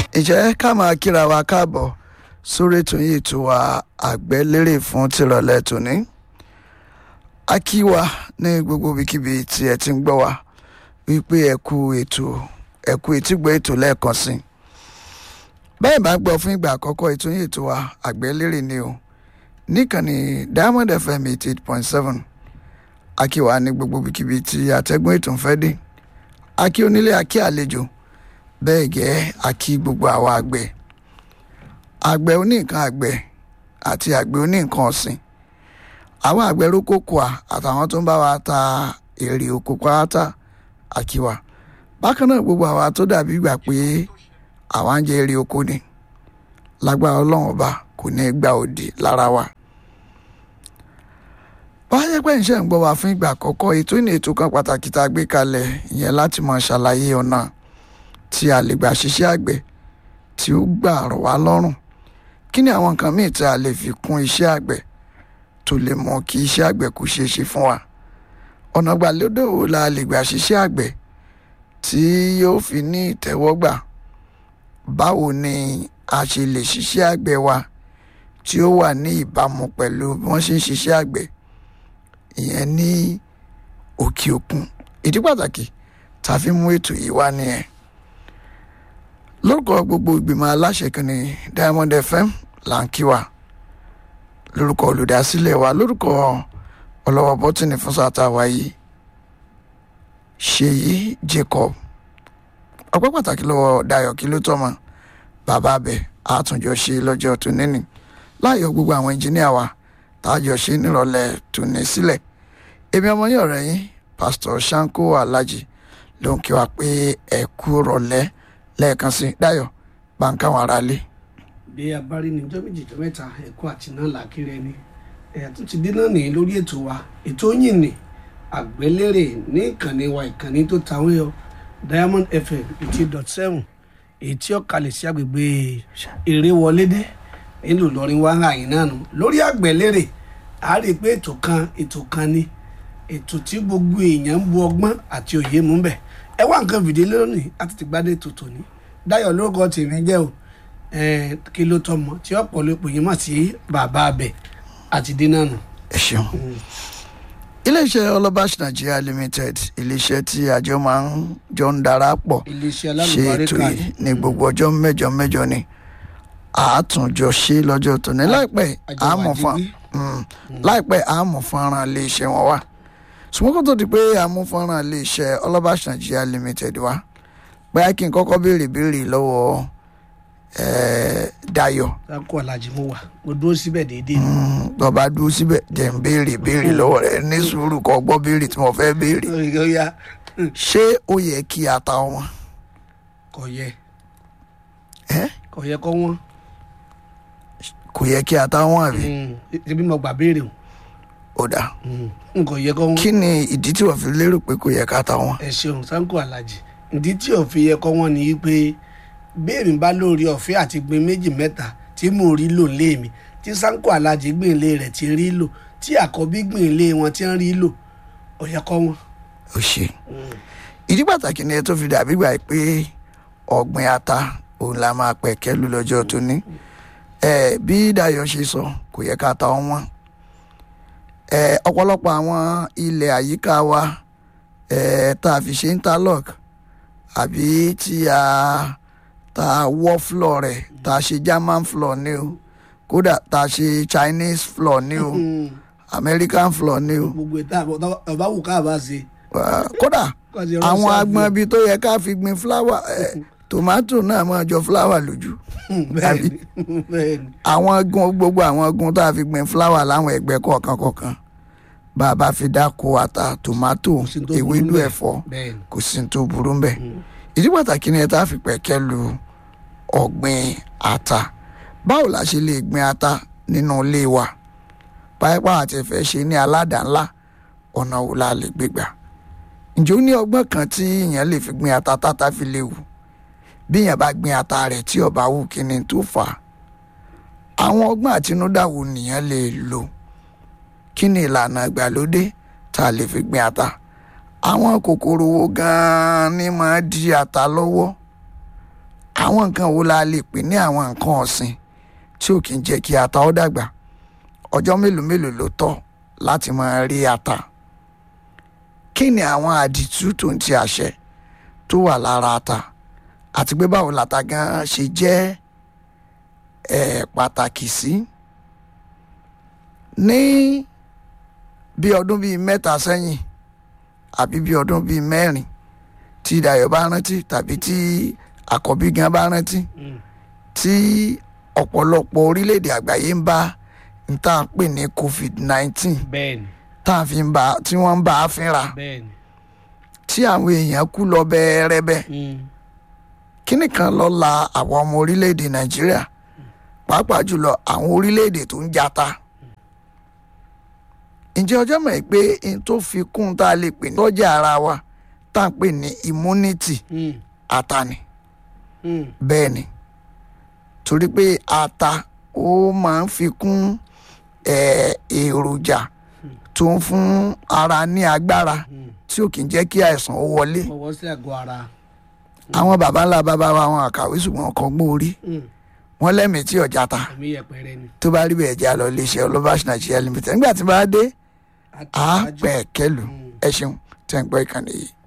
ìjẹ́ ká máa kíra wa káàbọ̀ sórí ètò yìí tó wa àgbẹ̀lérè fún tìrọ̀lẹ́ tòní. a kí wa ní gbogbo ibikíbi tí ẹ ti ń gbọ́ wa wípé ẹ kú ètò ẹ kú etígbọ́ ètò lẹ́ẹ̀kan sí i. bẹ́ẹ̀ bá gbọ́ fún ìgbà àkọ́kọ́ ètò yìí tó wa àgbẹ̀lérè ni o níkànnì Diamond FM eighty eight point seven a kí wa ní gbogbo ibikíbi tí atẹ́gùn ètò ń fẹ́ dé a kí onílé a kí àlejò bẹ́ẹ̀ gẹ́ a kí gbogbo àwa àgbẹ̀ àgbẹ̀ oníǹkan àgbẹ̀ àti àgbẹ̀ oníǹkan ọ̀sìn àwọn àgbẹ̀ rókòkòà àtàwọn tó ń bá wa ta èrè oko pátá àkíwà bákan náà gbogbo àwa tó dàbí gbà pé àwa ń jẹ èrè oko ni lágbára ọlọ́run ọba kò ní í gba òdì lára wa wáyé pé ń ṣe ń gbọ́ wa fún ìgbà àkọ́kọ́ ètò ìní ètò kan pàtàkì tá a gbé kalẹ̀ ìyẹn láti máa ṣàlàyé ọ̀nà tí a lè gbà ṣiṣẹ́ àgbẹ̀ tí ó gbà rọ̀ wá lọ́rùn kí ni àwọn nǹkan míì tí a lè fi kún iṣẹ́ àgbẹ̀ tó lè mọ kí iṣẹ́ àgbẹ̀ kó ṣeé ṣe fún wa ọ̀nà gbàlódé wo la lè gbà ṣiṣẹ́ àgbẹ̀ tí yóò fi ní ìtẹ́wọ́gbà báwo ni a ṣe lè ṣiṣẹ́ àgbẹ̀ wa tí ó wà ní ìbámu pẹ̀lú bí wọ́n ṣe ń ṣiṣẹ́ àgbẹ̀ ìyẹn ní òkè òkun ìdí pàtàkì tá a fi mú ètò yìí wá nìyẹn lórúkọ gbogbo ìgbìmọ̀ aláṣẹ kìíní Diamond FM là ń kí wa lórúkọ olùdásílẹ̀ wa lórúkọ ọlọ́wọ́ bọ́tìnì fún sátá wa yìí Ṣèyí Jacob ọpẹ́ pàtàkì lọ́wọ́ Dayọ̀ kí ló tọ́mọ bàbá abẹ àtúnjọ ṣe lọ́jọ́ tó níní láàyò gbogbo àwọn ẹnjìníà wa tájọ ṣe nírọ̀lẹ́ tó ní sílẹ̀ èmi ọmọ yín ọ̀rẹ́ yín pásítọ̀ Ṣáńkó Alájì ló ń kí wa pé ẹ kú rọ̀lẹ́ lẹ́ẹ̀kan sí Dayọ̀ báńkà wọn ara lé. bí a bá rí ní ọjọ́ méjì tó mẹ́ta ẹ̀kọ́ àti náà làákìrẹ́ ni ẹ̀yà tó ti dé náà nìyí lórí ètò wa ètò yìí ni àgbélérè ní ìkànnì wa ìkànnì tó tàwọn yọ Diamond FM eighty dot seven èyí tí ó kalẹ̀ sí agbègbè eré wọlédé nílùú Ìlọrin wá hàn yín náà nù lórí àgbélérè a rí i pé ètò kan ètò kan ni ètò tí gbogbo èèyàn ń bu ọgbọ́n àti òye mú bẹ̀ ẹ wá nǹkan fìdí lónìí àti ti gbádé tòtò ní Dayọ̀ lórúkọ tèmi jẹ́ o kí ló tọmọ tí ọ̀pọ̀lọpọ̀ yìí mọ̀ sí bàbá abẹ àti dínà nù. ẹ ṣeun iléeṣẹ́ ọlọ́bàṣ Nigeria limited iléeṣẹ́ tí àjọ máa ń jọ ń darapọ̀ iléeṣẹ́ ṣe ètò alálùbáríkà yìí ní gbogbo ọjọ́ mẹ́jọ mẹ́jọ ni àátúnjọ ṣe lọ́jọ́ tòní láìpẹ́ àmọ̀ fún mm, láìpẹ́ àmọ̀ fọ́nrán iléeṣẹ́ wọn wá ṣùgbọ́n kó tó di pé àmú fọ́nrán iléeṣẹ́ ọlọ́bàṣ Nigeria limited wá bóyá kí n kọ́kọ́ béèrè béèrè lọ́wọ́ eh, Dayọ̀ sáko alájí mo wà mo dúró síbẹ̀ déédéé ni. Mm, tó bá dúró síbẹ̀ jẹ́ ń béèrè béèrè lọ́wọ́ rẹ̀ ní sùúrù kó gbọ́ béèrè tí mo fẹ́ béèrè ó yá ṣé ó yẹ kí ata wọn kò yẹ ẹ́ kò yẹ kó wọ́n kò yẹ kí ata wọn àbí ṣebí mo gbà béèrè o ó dà n kò yẹ kó wọ́n. kí ni ìdí tí wọ́n fi lérò pé kò yẹ ká ta wọn. ẹ ṣeun sáko alájí ìdí tí ò fi yẹ kó wọ́n ni pé béèrè bá lórí ọ̀fẹ́ àti gbin méjì mẹ́ta tí mò ń rí lò lé mi tí sáko alájí gbìn ilé rẹ̀ ti rí lò tí àkọ́bí gbìn ilé wọn ti ń rí lò ó yẹ kó wọ́n. ó ṣe ìdí pàtàkì ni ẹ tó fi dàbí gbà pé ọ̀gbìn ata òun la máa pẹ̀ kẹ́lu lọ́jọ́ tó ní ẹ bí Dayọ̀ ṣe sọ kò yẹ ká ta wọn ẹ ọ̀pọ̀lọpọ̀ àwọn ilẹ̀ àyíká wa ẹ tá a fi ṣe interlock àbí tí a tá a wọ́ floor rẹ̀ tá a ṣe German floor ní o kódà tá a ṣe Chinese floor ní o American floor ní o gbogbo ìta ọba wù ká bá ṣe. Uh, kódà Kọ́ ṣe àwọn Russia agbọn ibi tó yẹ ká fi gbin fúláwà ẹ tòmátò náà máa jọ fúláwà lójú bẹ́ẹ̀ni bẹ́ẹ̀ni àwọn gun gbogbo àwọn gun tá a fi gbin fúláwà láwọn ẹgbẹ́ kọ̀ọ̀kan kọ̀ọ̀kan bá a bá fi dáko ata tòmátò sí tó burú ewédú ńbẹ̀. ẹ̀fọ́ bẹ́ẹ̀ni kò sí ní tó burú mbẹ̀ ìdí pàtàkì ni ẹ tá a fi pẹ̀kẹ́ lu ọ̀gbìn ata báwo la ṣe lè gbin ata nínú ilé wa pápá àti ẹ̀fẹ́ ṣe ní aládàá-ńlá ọ̀nà wo la lè gbé gbà ǹjẹ́ ó ní ọgbọ́n kan tí èèyàn lè fi gbin ata tata fi léwu bí èèyàn bá gbin ata rẹ̀ tí ọba wù kí ni tó fà á àwọn ọgbọ́n àtinúdá wo nìyẹn lè lò kí ni ìlànà ìgbàlódé tá a lè fi gbin ata àwọn kòkòrò wo gan-an ni máa di ata lọ́wọ́ àwọn nǹkan wo la lè pè ní àwọn nǹkan ọ̀sìn tí ò kì í jẹ́ kí ata ó dàgbà ọjọ́ mélòó mélòó ló tọ́ láti máa rí ata kí ni àwọn àdìtú tó ń ti àṣẹ tó wà lára ata àti pé báwo lata gan ṣe jẹ́ ẹ̀ pàtàkì sí ní bí ọdún bíi mẹ́ta sẹ́yìn àbí bí ọdún bíi mẹ́rin tí Dayọ̀ bá rántí tàbí tí Àkọ́bí gan bá rántí Mm. tí ọ̀pọ̀lọpọ̀ orílẹ̀-èdè àgbáyé ń bá n tá à ń pè ní COVID-19 bẹ́ẹ̀ni tá à fi ń bá tí wọ́n ń bá a fínra bẹ́ẹ̀ni. tí àwọn èèyàn kú lọ bẹ́ẹ̀rẹ́bẹ́ Mm. kíní kan ló la àwọn ọmọ orílẹ̀-èdè Nàìjíríà pàápàá jùlọ àwọn orílẹ̀-èdè tó ń jata ǹjẹ́ ọjọ́ mọ̀ ẹ́ pé n tó fi kún tá a lè pè ní tọ́jà ara wa tá à ń pè ní immunity Mm. ata ni Mm. bẹ́ẹ̀ ni torí pé ata ó máa ń fi kún eh, èròjà tó ń fún ara ní agbára Mm. tí ò kì í jẹ́ kí àìsàn ó wọlé fọwọ́ sí àgọ́ ara. àwọn baba ńlá baba wa àwọn àkàwé ṣùgbọ́n ọkọ̀ gbọ́n orí Mm. wọ́n lẹ́mìí tí ọjà ta ẹ̀mí yẹpẹrẹ ni. tó bá rí bẹ́ẹ̀ jẹ́ àlọ́ iléeṣẹ́ olóbáṣ nàìjíríà limited nígbà tí bá dé Àtẹ̀wájú. àá pẹ̀ kẹlù Mm. ẹ ṣeun tẹ̀ ń gbọ́ ìkànnì yìí.